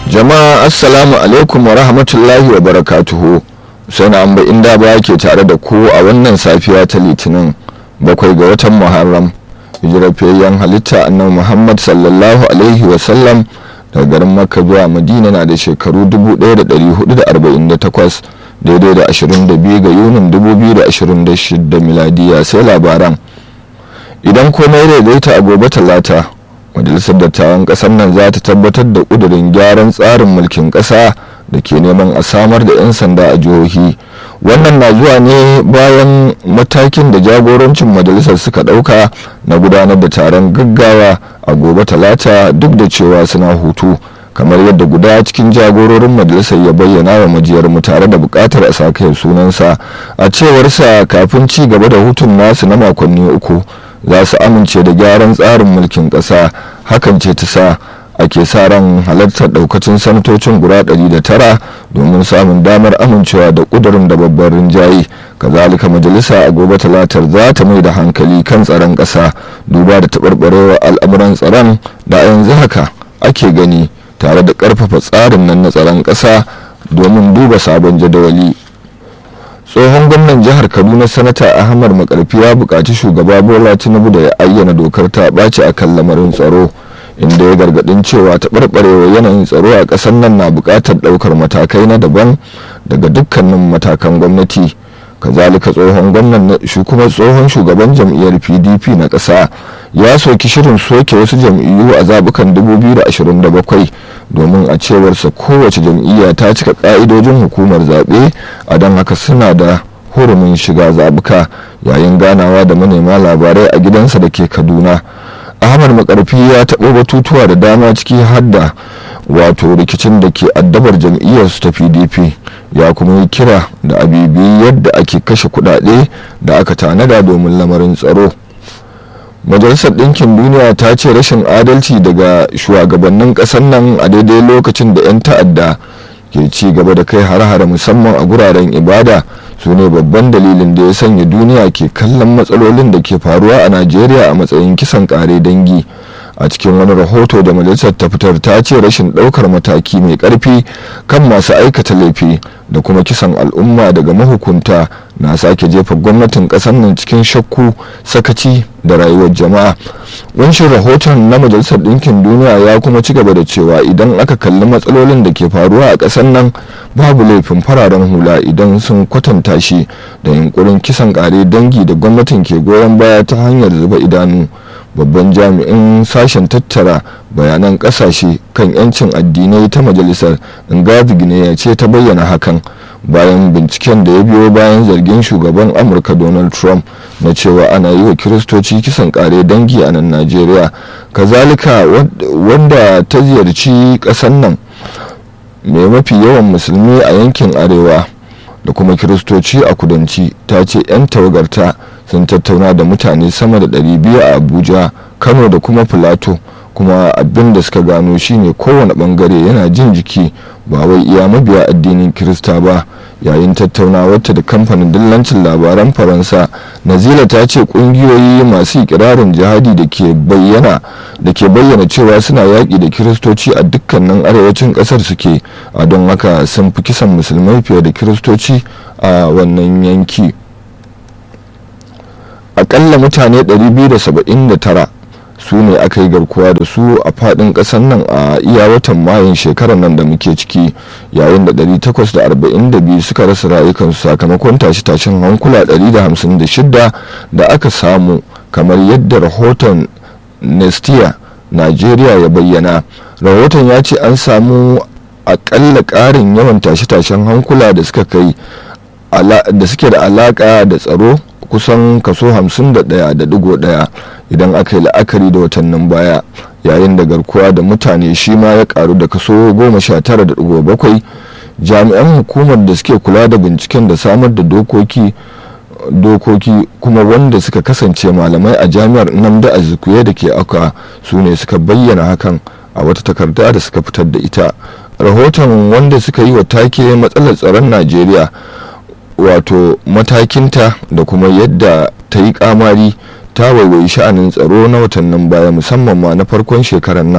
jama'a assalamu alaikum wa rahmatullahi wa barakatuhu sai na amba inda ba ke tare da ku a wannan safiya ta litinin bakwai ga watan muharram hijirar fiyayyen halitta annabi muhammad sallallahu alaihi wa sallam daga garin makka zuwa madina na da shekaru 1448 daidai da 22 ga yunin 2026 miladiya sai labaran idan komai daidaita a gobe talata majalisar dattawan kasar nan za ta tabbatar da kudurin gyaran tsarin mulkin kasa da ke neman a samar da 'yan sanda a jihohi wannan na zuwa ne bayan matakin da jagorancin majalisar suka dauka na gudanar da taron gaggawa a gobe talata duk da cewa suna hutu kamar yadda guda cikin jagororin majalisar ya bayyana wa majiyar mu tare da bukatar a sake sunansa a cewarsa kafin ci gaba da hutun nasu na makonni uku za su amince da gyaran tsarin mulkin ƙasa hakan ce ta sa ake sa ran halartar daukacin sanatocin guda 109 domin samun damar amincewa da kudurin da babban rinjaye kazalika majalisa a gobe talatar za ta mai da hankali kan tsaron ƙasa duba da taɓarɓarewar al'amuran tsaron da a yanzu haka ake gani tare da ƙarfafa tsarin nan na tsaron ƙasa domin duba sabon jadawali tsohon gwamnan jihar kaduna sanata ahmad makarfi ya buƙaci shugaba bola tinubu da ya ayyana dokar ta ɓaci a kan lamarin tsaro inda ya gargaɗin cewa taɓarɓarewa yanayin tsaro a ƙasar nan na buƙatar ɗaukar matakai na daban daga dukkanin matakan gwamnati kazalika tsohon gwamnan shi kuma tsohon shugaban jam'iyyar pdp na ƙasa ya soki shirin soke wasu jam'iyyu a zabukan 2027 domin a cewarsa kowace jam'iyya ta cika ƙa'idojin hukumar zaɓe a don haka suna da hurumin shiga zabuka yayin ganawa da manema labarai a gidansa da ke kaduna ahmad makarfi ya taɓo batutuwa da dama ciki har da wato rikicin da ke addabar jam'iyyarsu ta pdp ya kuma yi kira da abibi yadda ake kashe kudade da aka tanada domin lamarin tsaro majalisar ɗinkin duniya ta ce rashin adalci daga shugabannin ƙasar nan a daidai lokacin da 'yan ta'adda ke ci gaba da kai har-hare musamman a guraren ibada su ne babban dalilin da ya sanya duniya ke kallon matsalolin da ke faruwa a najeriya a matsayin kisan kare dangi a cikin wani rahoto da majalisar ta fitar ta ce rashin daukar mataki mai karfi kan masu aikata laifi da kuma kisan al'umma daga mahukunta na sake jefa gwamnatin kasar nan cikin shakku sakaci da rayuwar jama'a wanshin rahoton na majalisar ɗinkin duniya ya kuma ci gaba da cewa idan aka kalli matsalolin da ke faruwa a ƙasar nan babu laifin fararen hula idan sun kwatanta shi da yunkurin kisan ƙare dangi da gwamnatin ke goyon baya ta hanyar zuba idanu babban jami'in sashen tattara bayanan kasashe kan 'yancin addinai ta majalisar ngavi ya ce ta bayyana hakan bayan binciken da ya biyo bayan zargin shugaban amurka donald trump na cewa ana yi wa kiristoci kisan kare dangi a nan najeriya kazalika wanda ta ziyarci kasan nan mai mafi yawan musulmi a yankin arewa da kuma kiristoci a kudanci ta ce 'yan tawagarta sun tattauna da mutane sama da 200 a abuja kano da kuma filato kuma abin da suka gano shine kowane bangare yana jin jiki ba wai iya mabiya addinin kirista ba yayin tattaunawarta da kamfanin dillancin labaran faransa nazila ta ce kungiyoyi masu ikirarin jihadi da ke bayyana da ke bayyana cewa suna yaƙi da kiristoci a dukkanin arewacin ƙasar suke a don haka sun fi kisan musulmai fiye da kiristoci a wannan yanki akalla mutane 279 su ne aka yi garkuwa da su a fadin kasan nan a iya watan mayun shekarar nan da muke ciki yayin da 842 suka rasa rayukansu sakamakon tashe-tashen hankula 156 da aka samu kamar yadda rahoton nestia nigeria ya bayyana rahoton ya ce an samu akalla ƙarin yawan tashe-tashen hankula da suka kai da suke da alaka da tsaro kusan kaso 51.1 idan aka yi la'akari da watannin baya yayin da garkuwa da mutane shi ma ya karu da kaso 19.7 jami'an hukumar da suke kula da binciken da samar da dokoki dokoki kuma wanda suka kasance malamai a jami'ar namda azikuye da ke aka su ne suka bayyana hakan a wata takarda da suka fitar da ita rahoton wanda suka yi wa take matsalar tsaron najeriya wato matakinta da kuma yadda ta yi kamari ta waiwayi sha'anin tsaro na watannin baya musamman ma na farkon shekarar nan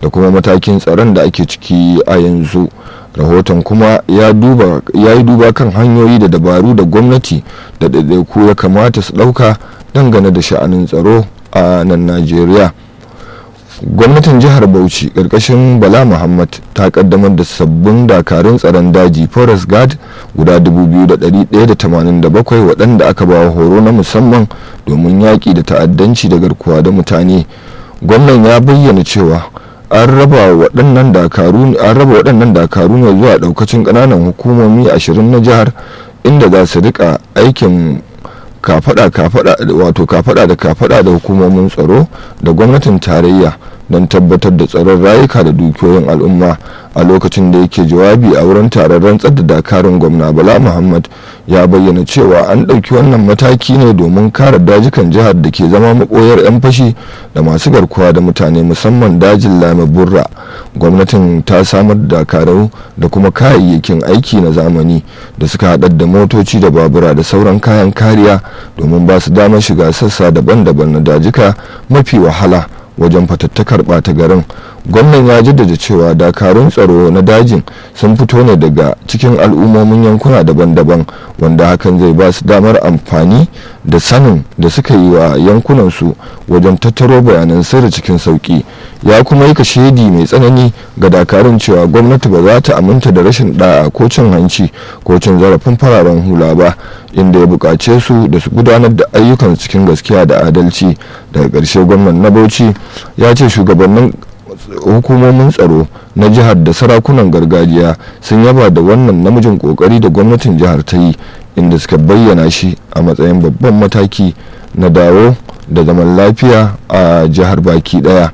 da kuma matakin tsaron da ake ciki a yanzu rahoton kuma ya yi duba kan hanyoyi da dabaru da gwamnati da ɗaiɗaiku ya kamata su ɗauka dangane da sha'anin tsaro a nan najeriya gwamnatin jihar bauchi ƙarƙashin bala muhammad ta kaddamar da sabbin dakarun tsaron daji forest guard guda 2,187 waɗanda aka ba horo na musamman domin yaƙi da ta'addanci da garkuwa da mutane gwamnan ya bayyana cewa an raba waɗannan dakaru ne zuwa ɗaukacin ƙananan hukumomi 20 na jihar inda za su rika aikin kafada kafada wato kafada da kafada da hukumomin tsaro da gwamnatin tarayya don tabbatar da tsaron rayuka da dukiyoyin al'umma a lokacin da yake jawabi a wurin taron rantsar da dakarun gwamna bala muhammad ya bayyana cewa an ɗauki wannan mataki ne domin kare dajikan jihar da ke zama maɓoyar 'yan fashi da masu garkuwa da mutane musamman dajin lame burra gwamnatin ta samar da dakaru da kuma kayayyakin aiki na zamani da suka haɗar da motoci da babura da sauran kayan kariya domin ba su damar shiga sassa daban-daban na dajika mafi wahala wajen fatattakar ɓata garin gwamnan ya jaddada cewa dakarun tsaro na dajin sun fito ne daga cikin al'ummomin yankuna daban-daban wanda hakan zai ba su damar amfani da sanin da suka yi wa yankunansu wajen tattaro bayanan sirri cikin sauki ya kuma yi kashedi mai tsanani ga dakarun cewa gwamnati ba za ta aminta da rashin da'a ko cin hanci ko cin zarafin fararen hula ba inda ya buƙace su da su gudanar da ayyukan cikin gaskiya da adalci daga ƙarshe gwamnan na bauchi ya ce shugabannin hukumomin tsaro na jihar da sarakunan gargajiya sun yaba da wannan namijin kokari da gwamnatin jihar ta yi inda suka bayyana shi a matsayin babban mataki na dawo da zaman lafiya a jihar baki daya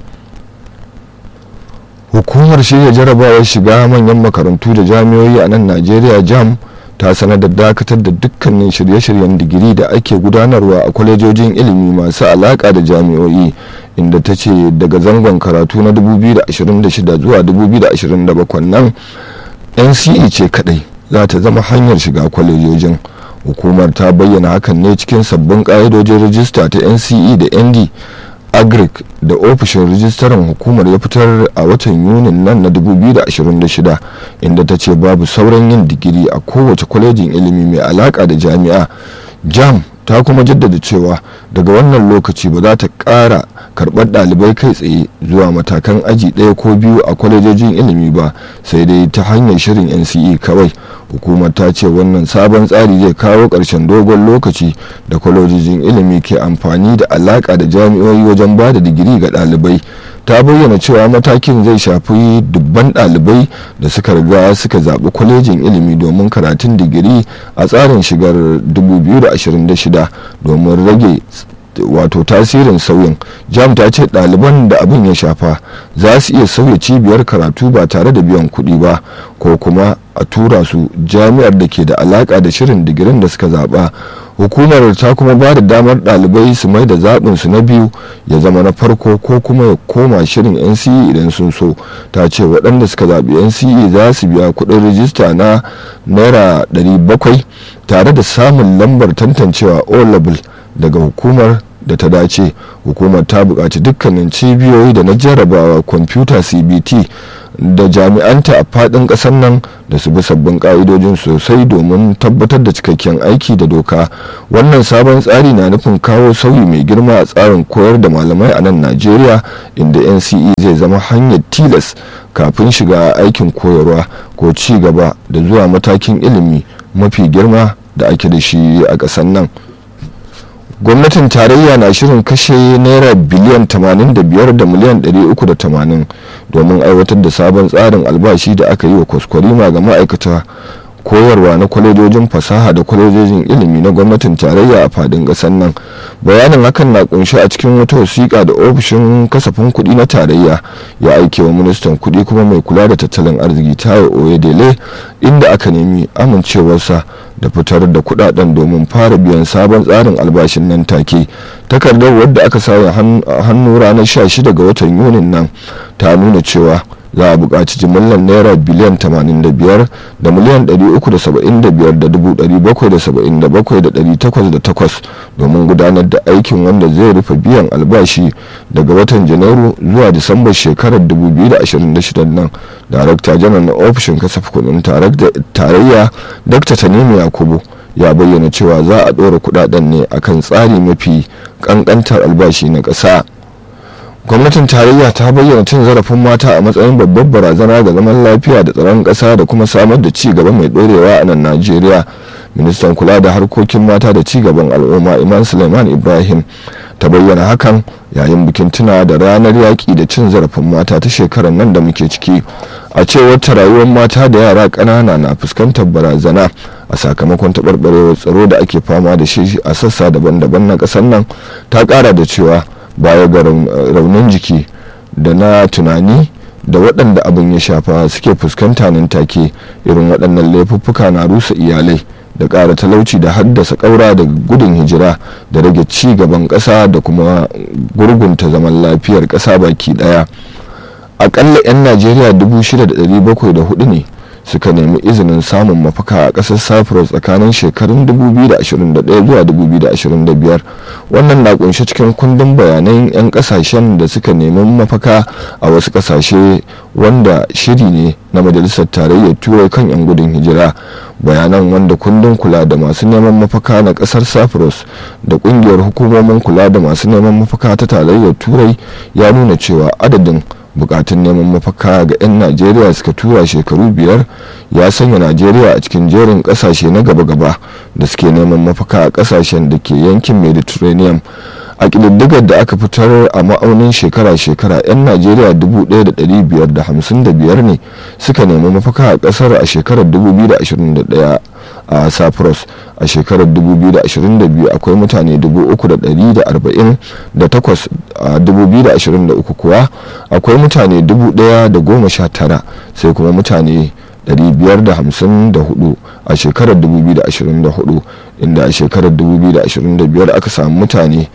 hukumar shirya jarabawar shiga manyan makarantu da jami'o'i a nan najeriya jam ta sanar da dakatar da dukkanin shirye-shiryen digiri da ake gudanarwa a kwalejojin ilimi masu alaka da jami'o'i inda ta ce daga zangon karatu na 2026 zuwa 2027 nan nce ce kadai za ta zama hanyar shiga kwalejojin hukumar ta bayyana hakan ne cikin sabbin ƙa'idojin rajista ta nce da nd agric da ofishin rijistaran hukumar ya fitar a watan yunin nan na 2026 inda ta ce babu sauran yin digiri a kowace kwalejin ilimi mai alaka da jami'a jam ta kuma jaddada cewa daga wannan lokaci ba za ta ƙara karɓar ɗalibai kai tsaye zuwa matakan aji ɗaya ko biyu a kwalejojin ilimi ba sai dai ta hanyar shirin nce kawai hukumar ta ce wannan sabon tsari zai kawo ƙarshen dogon lokaci da kwalejojin ilimi ke amfani da alaƙa da jami'o'i wajen ba da digiri ga ɗalibai ta bayyana cewa matakin zai shafi dubban ɗalibai da suka riga suka zaɓi kwalejin ilimi domin karatun digiri a tsarin shigar 2026 domin rage wato tasirin sauyin jam ta ce ɗaliban da abin ya shafa za su iya sauya cibiyar karatu ba tare da biyan kuɗi ba ko kuma a tura su jami'ar da ke da alaƙa da shirin digirin da suka zaɓa hukumar ta kuma ba da damar ɗalibai su mai da zaɓinsu na biyu ya zama na farko ko kuma ya koma shirin nce idan sun so ta ce waɗanda suka zaɓi nce za su biya kuɗin rijista na naira 700 tare da samun lambar tantancewa o level daga hukumar da ta dace hukumar ta buƙaci dukkanin cibiyoyi da na jarabawa kwamfuta cbt da jami'anta a faɗin ƙasar nan da su bi sabbin ƙa'idojin sosai domin tabbatar da cikakken aiki da doka wannan sabon tsari na nufin kawo sauyi mai girma a tsarin koyar da malamai a nan najeriya inda nce zai zama hanyar tilas kafin shiga aikin koyarwa ko ci gaba da zuwa matakin ilimi mafi girma da ake da shi a ƙasar nan gwamnatin tarayya na shirin kashe naira biliyan 85 da miliyan 380 domin aiwatar da sabon tsarin albashi da aka yi wa kwaskwarima ga ma'aikata koyarwa na kwalejojin fasaha da kwalejojin ilimi na gwamnatin tarayya a fadin ƙasar nan bayanin hakan na kunshi a cikin wata wasiƙa da ofishin kasafin kuɗi na tarayya ya aike wa ministan kuɗi kuma mai kula da tattalin arziki tayo oyedele inda aka nemi amincewarsa da fitar da kudaden domin fara biyan sabon tsarin albashin nan take takardar wadda aka sauya hannu ranar 16 ga watan yunin nan ta nuna cewa za a buƙaci jimillar naira biliyan 85 da miliyan 375,777,808 domin gudanar da aikin wanda zai rufe biyan albashi daga watan janairu zuwa disambar shekarar 2026 nan darakta janar na ofishin kasafin kudin tarayya dr tanimu yakubu ya bayyana cewa za a ɗora kudaden ne akan tsari mafi kankantar albashi na ƙasa. gwamnatin tarayya ta bayyana cin zarafin mata a matsayin babbar barazana ga zaman lafiya da tsaron ƙasa da kuma samar da ci gaba mai ɗorewa a nan najeriya ministan kula da harkokin mata da ci gaban al'umma iman suleiman ibrahim ta bayyana hakan yayin bikin tuna da ranar yaƙi da cin zarafin mata ta shekarar nan da muke ciki a cewar ta rayuwar mata da yara ƙanana na fuskantar barazana a sakamakon taɓarɓarewar tsaro da ake fama da shi a sassa daban-daban na ƙasar nan ta ƙara da cewa baya ga raunin jiki da na tunani da waɗanda abin ya shafa suke fuskanta nan take irin waɗannan laifuffuka na rusa iyalai da ƙara talauci da haddasa ƙaura da gudun hijira da rage ci gaban ƙasa da kuma gurgunta zaman lafiyar ƙasa baki ɗaya aƙalla 'yan najeriya 6,704 ne suka nemi izinin samun mafaka a ƙasar cyprus tsakanin shekarun 2021 zuwa 2025 wannan na kunshe cikin kundin bayanan 'yan kasashen da suka nemi mafaka a wasu kasashe wanda shiri ne na majalisar tarayyar turai kan 'yan gudun hijira bayanan wanda kundin kula da masu neman mafaka na kasar cyprus da kungiyar hukumomin kula da masu neman mafaka ta tarayyar turai ya nuna cewa adadin bukatun neman mafaka ga 'yan najeriya suka tura shekaru biyar ya sanya najeriya a cikin jerin kasashe na gaba-gaba da suke neman mafaka a kasashen da ke yankin mediterranean a ƙididdigar da aka fitar a ma'aunin shekara-shekara 'yan najeriya 1,555 ne suka nemi mafaka a ƙasar a shekarar 2021 a cyprus a shekarar 2022 akwai mutane 3,148 a 2023 kuwa akwai mutane 1,019 sai kuma mutane 554 a shekarar 2024 inda a shekarar 2025 aka samu mutane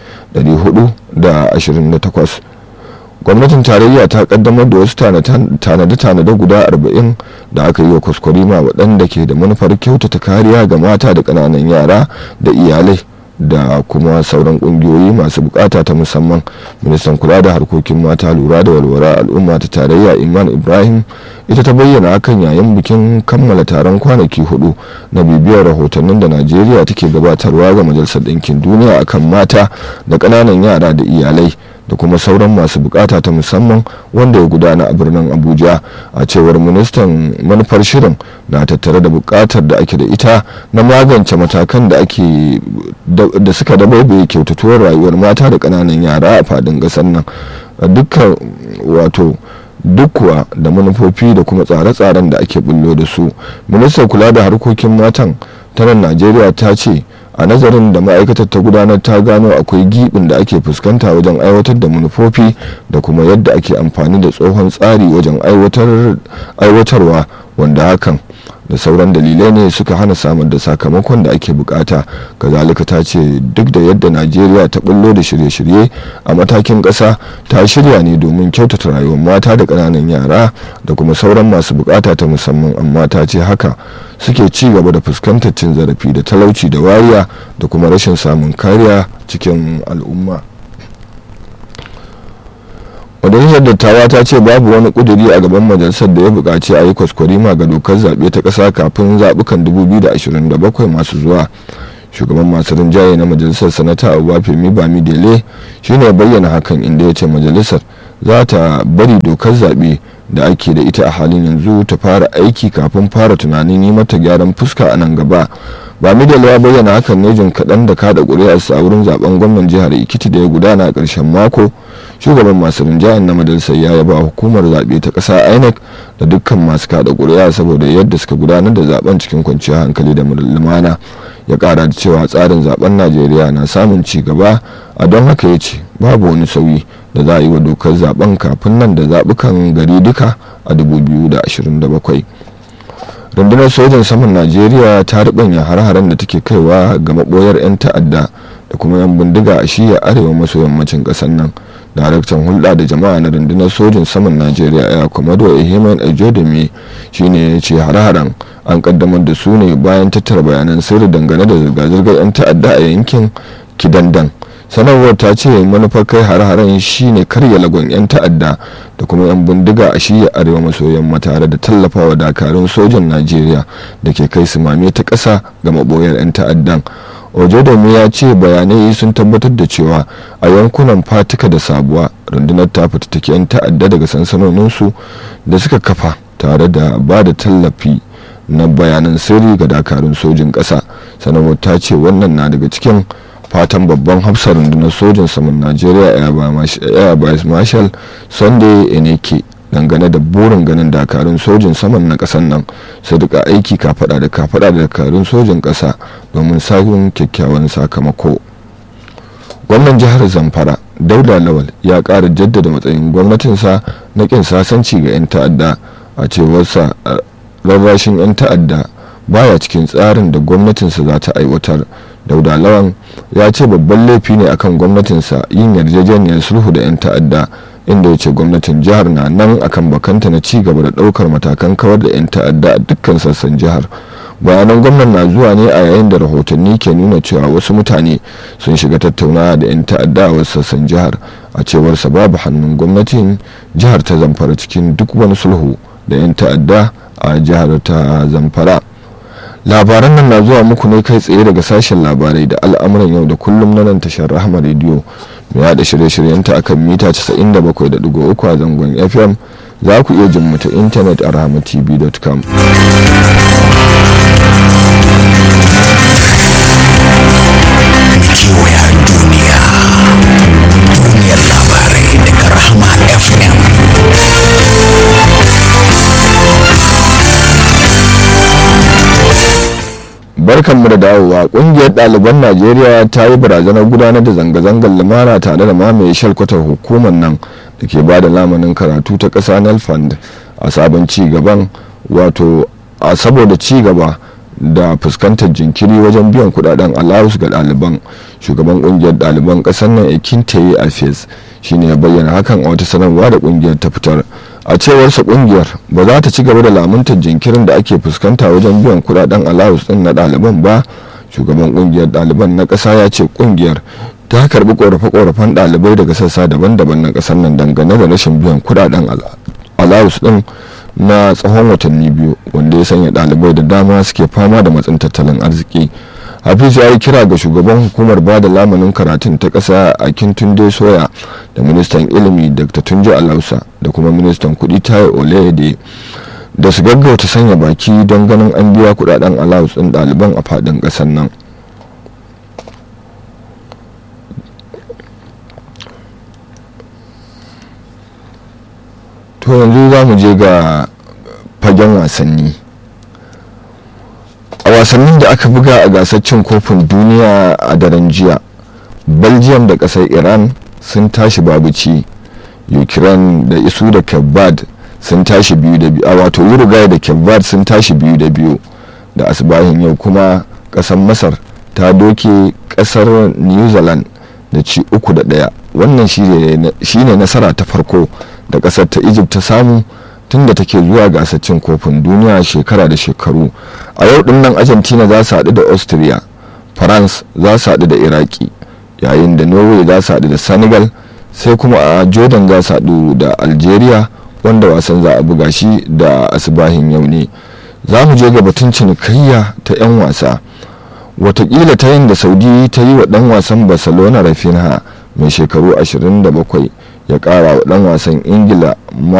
428 gwamnatin tarayya ta kaddamar da wasu tanade-tanade guda 40 da aka yi wa kwaskwarima waɗanda ke da manufar kyautata kariya ga mata da ƙananan yara da iyalai da kuma sauran kungiyoyi masu bukata ta musamman ministan kula da harkokin mata lura da walwala al'umma ta tarayya iman ibrahim ita ta bayyana hakan yayin bikin kammala taron kwanaki hudu na bibiyar rahotannin da najeriya take gabatarwa ga majalisar ɗinkin duniya akan mata da ƙananan yara da iyalai da kuma sauran masu bukata ta musamman wanda ya gudana a birnin abuja a cewar ministan manufar shirin na tattare da bukatar da ake da ita na magance matakan da ake da suka dabaibaye kyautatuwar rayuwar mata da kananan yara a fadin gasar nan dukkan wato duk kuwa da manufofi da kuma tsare-tsaren da ake bullo da su ministan kula da harkokin matan ta nan najeriya ta ce a nazarin da ma'aikatar ta gudanar ta gano akwai gibin da ake fuskanta wajen aiwatar da manufofi da kuma yadda ake amfani da tsohon tsari wajen aiwatarwa wanda hakan da sauran dalilai ne suka hana samar da sakamakon da ake bukata kazalika ta ce duk da yadda najeriya ta bullo da shirye-shirye a matakin ƙasa ta shirya ne domin kyautata rayuwar mata da ƙananan yara da kuma sauran masu bukata ta musamman amma ta ce haka suke ci gaba da fuskantar cin zarafi da talauci da wariya da kuma rashin samun kariya cikin al'umma majalisar dattawa ta ce babu wani kuduri a gaban majalisar da ya buƙaci a yi kwaskwarima ga dokar zaɓe ta ƙasa kafin zaɓukan 2027 masu zuwa shugaban masu rinjaye na majalisar sanata abubakar bami dele shine bayyana hakan inda ya ce majalisar za ta bari dokar zaɓe da ake da ita a halin yanzu ta fara aiki kafin fara tunanin yi mata gyaran fuska a nan gaba ba midal ya bayyana hakan ne jin kaɗan da kada ƙuri'arsa a wurin zaben gwamnan jihar ikiti da ya gudana a ƙarshen mako shugaban masu rinjayen na majalisar ya yaba hukumar zaɓe ta ƙasa inec da dukkan masu kada ƙuri'a saboda yadda suka gudanar da zaben cikin kwanciyar hankali da lumana ya ƙara da cewa tsarin zaben najeriya na samun ci gaba a don haka ya ce babu wani sauyi da za a yi wa dokar zaben kafin nan da zaɓukan gari duka a 2027 rundunar sojan saman najeriya ta ribanya har-haren da take kaiwa ga maboyar 'yan ta'adda da kuma 'yan bindiga a shiya arewa maso yammacin ƙasar nan daraktan hulɗa da jama'a na rundunar sojin saman najeriya ya komodo ehimen ejodemi shine ya ce hare-haren an kaddamar da su ne bayan tattara bayanan sirri dangane da zirga-zirgar 'yan ta'adda a yankin kidandan sanarwar ta ce manufar kai hare-haren shine karya lagon 'yan ta'adda da kuma 'yan bindiga a shiya arewa maso yamma tare da tallafawa dakarun sojan najeriya da ke kai su mame ta ƙasa ga maboyar 'yan ta'addan ojodomi ya ce bayanai sun tabbatar da cewa a yankunan fatika da sabuwa rundunar ta fitattaki 'yan ta'adda daga sansanoninsu da suka kafa tare da ba da tallafi na bayanan sirri ga dakarun sojin ƙasa sanarwar ta ce wannan na daga cikin fatan babban hafsar rundunar sojin saman najeriya air vice marshal sunday eneke dangane da burin ganin dakarun sojin saman na kasan nan su duka aiki kafada da kafada da dakarun sojin kasa domin samun kyakkyawan sakamako gwamnan jihar zamfara dauda lawal ya kara jaddada matsayin gwamnatinsa na kin sasanci ga 'yan ta'adda a cewarsa rarrashin 'yan ta'adda baya cikin tsarin da gwamnatinsa za ta aiwatar dauda lawan ya ce babban laifi ne akan gwamnatinsa yin yarjejeniyar sulhu da 'yan ta'adda inda ya ce gwamnatin jihar na nan akan bakanta na ci gaba da daukar matakan kawar da 'yan ta'adda a dukkan sassan jihar bayanan gwamnan na zuwa ne a yayin da rahotanni ke nuna cewa wasu mutane sun shiga tattaunawa da 'yan ta'adda a wasu sassan jihar a cewarsa babu hannun gwamnatin jihar ta zamfara cikin duk wani sulhu da 'yan ta'adda a jihar ta zamfara labaran nan na zuwa muku ne kai tsaye daga sashen labarai da al'amuran yau da kullum na nan tashar rahama rediyo mai yada shirye-shiryenta akan mita 97.3 a zangon fm za ku iya jin mu ta intanet a rahamatv.com kewaya duniya duniyar labarai daga rahama fm barkanmu da dawowa kungiyar ɗaliban najeriya ta yi barazanar gudanar da zanga-zangar lumana tare da mamaye shalkwatar hukumar nan da ke ba da lamanin karatu ta ƙasa nelfund a sabon ci gaban wato a saboda ci gaba da fuskantar jinkiri wajen biyan kudaden allowance ga ɗaliban shugaban kungiyar ɗaliban ƙasar nan ekintaye afes shine ya bayyana hakan a wata sanarwa da kungiyar ta fitar a cewarsa kungiyar ba za ta ci gaba da lamuntar jinkirin da ake fuskanta wajen biyan kudaden allowance din na ɗaliban ba shugaban kungiyar ɗaliban na ƙasa ya ce kungiyar ta karbi korafe-korafen ɗalibai daga sassa daban-daban na ƙasar nan dangane da rashin biyan kudaden allowance din na tsawon watanni biyu wanda ya sanya ɗalibai da dama suke fama da matsin tattalin arziki hafiz ya yi kira ga shugaban hukumar ba da lamanin karatun ta ƙasa a kintunde soya da ministan ilimi dr tunji alausa da kuma ministan kudi tayo olede da su gaggauta sanya baki don ganin an biya kudaden allowance ɗin ɗaliban a faɗin ƙasar nan to yanzu za mu je ga fagen wasanni a wasannin da aka buga a gasar cin kofin duniya a daren jiya belgium da kasar iran sun tashi babu ci ukraine da isu da kebbad sun tashi biyu da biyu a wato uruguay da kebbad sun tashi biyu da biyu da asibahin yau kuma kasar masar ta doke kasar new zealand da ci uku da daya wannan shine nasara ta farko da kasar ta egypt ta samu tun da take zuwa gasar cin kofin duniya shekara da shekaru a yau din nan argentina za su haɗu da austria france za su haɗu da iraki yayin da norway za su haɗu da senegal sai kuma a jordan za su haɗu da algeria wanda wasan za a buga shi da asibahin yau ne za mu je ga batun cinikayya ta 'yan wasa watakila ta yin da saudi ta yi wa ɗan wasan barcelona rafinha mai shekaru 27 ya ƙara wa ɗan wasan ingila